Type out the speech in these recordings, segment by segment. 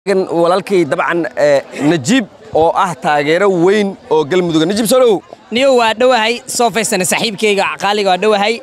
walaalkay dabcan najiib oo ah taageero weyn oo galmudug najiib soo dhow niyo waa dhowahay soo faysana saaxiibkayga qaaliga waa dhowahay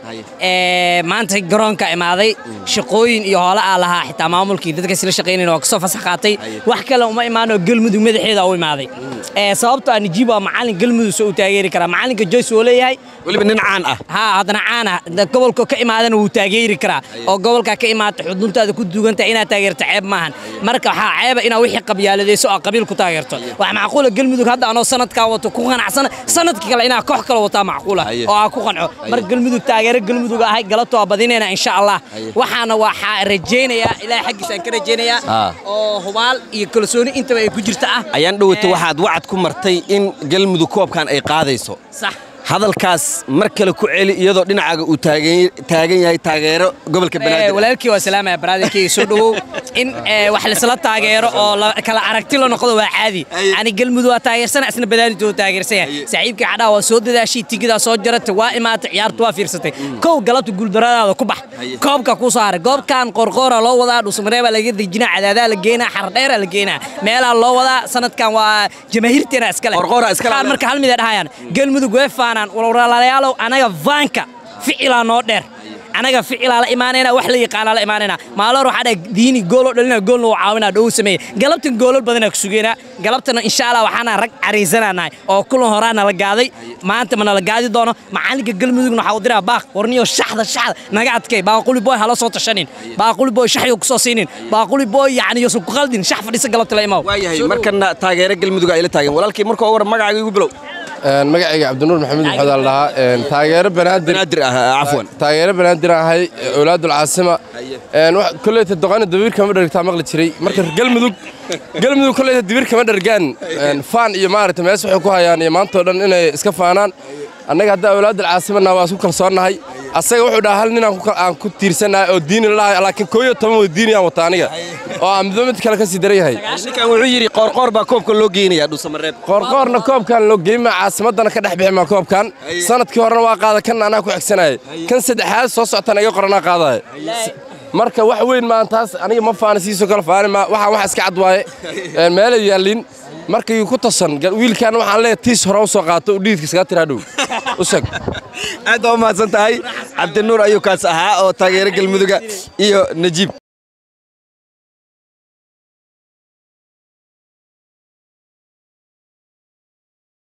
maanta garoonka imaaday shaqooyin iyo hoole aa lahaa xitaa maamulkii dadka isla shaqaynayna waa kasoo fasax qaatay wax kale uma imaanoo galmudug madaxeeda u imaaday sababto ah najiib waa macalin galmudug soo u taageeri karaa macalinka joyce wuu leeyahay weliba nin caan ah haa haddana caana gobolka ka imaadana wuu taageeri karaa oo gobolka ka imaata xuduntaada ku duugantahay inaad taageerto ceeb maahan marka waxaa ceeba inaad wixii qabyaaladayso oo qabiil ku taageerto wax macquula galmudug hadda anoo sanadkaa wato ku qanacsana sanadka kale inaa koox kale wataa macquula oo aa ku qanco marka galmudug taageero galmudug ahay galabta waa badinayna insha allah waxaana waxaa rajaynayaa ilaahay xaggiisa aan ka rajaynayaa oo hubaal iyo kalsooni intaba ay ku jirta ah ayaan dhowata waxaad wacad ku martay in galmudug koobkan ay qaadayso sax hadalkaas mar kale ku celi iyadoo dhinacaaga uu taagan yahay taageero gobolka banaadir walaalkii waa salaamaya baraadirkeyga soo dhowow in wax laisla taageero oo kala aragti la noqdo waa caadi ani galmudug waa taageersana isna badaanid waa taageersan yahay saaxiibkii cadhaa waa soo dadaashay tigidaa soo jarata waa imaatay ciyaarta waa fiirsatay kow galabta guuldaradaada ku bax koobka kuu soo haray goobkan qorqoora loo wadaa dhuusamareebaa laga dejinaa cadaadaa la geenaa xardheera la geenaa meelaa loo wadaa sanadkan waa jamaahiirteena iskale marka hal mida dhahayaan galmudug way faanaan walwalaalayaalow anaga vaanka ficilaa noo dheer anaga ficilaa la imaanayna wax la yaqaanaa la imaanayna maalor waxaa dhahay diini gooloo dhalina goolna uu caawinaa dhow sameeye galabtan goolal badanaa ku sugeynaa galabtana insha allah waxaana rag cariisananahay oo kulan horaana la gaaday maanta mana la gaadi doono macalinka galmudugna waxaa u diraa baaq warniyo shaxda shaxda naga adkay baaquli boy hala soo tashanin baaquli boy shaxyo ku soo siinin baaquli boy yacni yosan ku qaldin shax fadhiisa galabta la imaw waayahay markana taageero galmudug ay la taagan walaalkii marka ugu hore magacaaga igu bilow magacayga cabdinuur maxamed maxamed al dhahaa taageero banaadir banaadir ah cafwan taageero banaadir ahay awlaadul caasima kolleyta doqani dabiir kama dhergtaa maqli jiray marka galmudug galmudug kolleyta dabiir kama dhergaan faan iyo maaragta mees waxay ku hayaan iyo maantao dhan inay iska faanaan annaga hadda awlaadul caasimana waa isku kalsoonnahay asaga wuxuu dhahaa hal nin aan ku tiirsannahay oo diini lalahay laakiin kooyo toban wada diiniyaan wata aniga oo aan midba mid kale ka sii daran yahay ninkan wuxuu yidhi qoorqoor baa koobka loo geynayaa dhuusamareeb qoorqoorna koobkan loo geyma caasimaddana ka dhex bixi maa koobkan sanadkii horena waa qaada kan anaa ku xigsanayay kan saddexaad soo soctan iga qoranaa qaadaya marka wax weyn maan taas aniga ma faana siisoo kale faani ma waxaan wax iska cad waaye meelay yaallin markii ku tasan wiilkan waxaan leeyahay tiis hore u soo qaato u dhiidka iskaga tiraa dhow u sheeg aad baa u mahadsan tahay cabdinuur ayuu kaas ahaa oo taageero galmuduga iyo najiib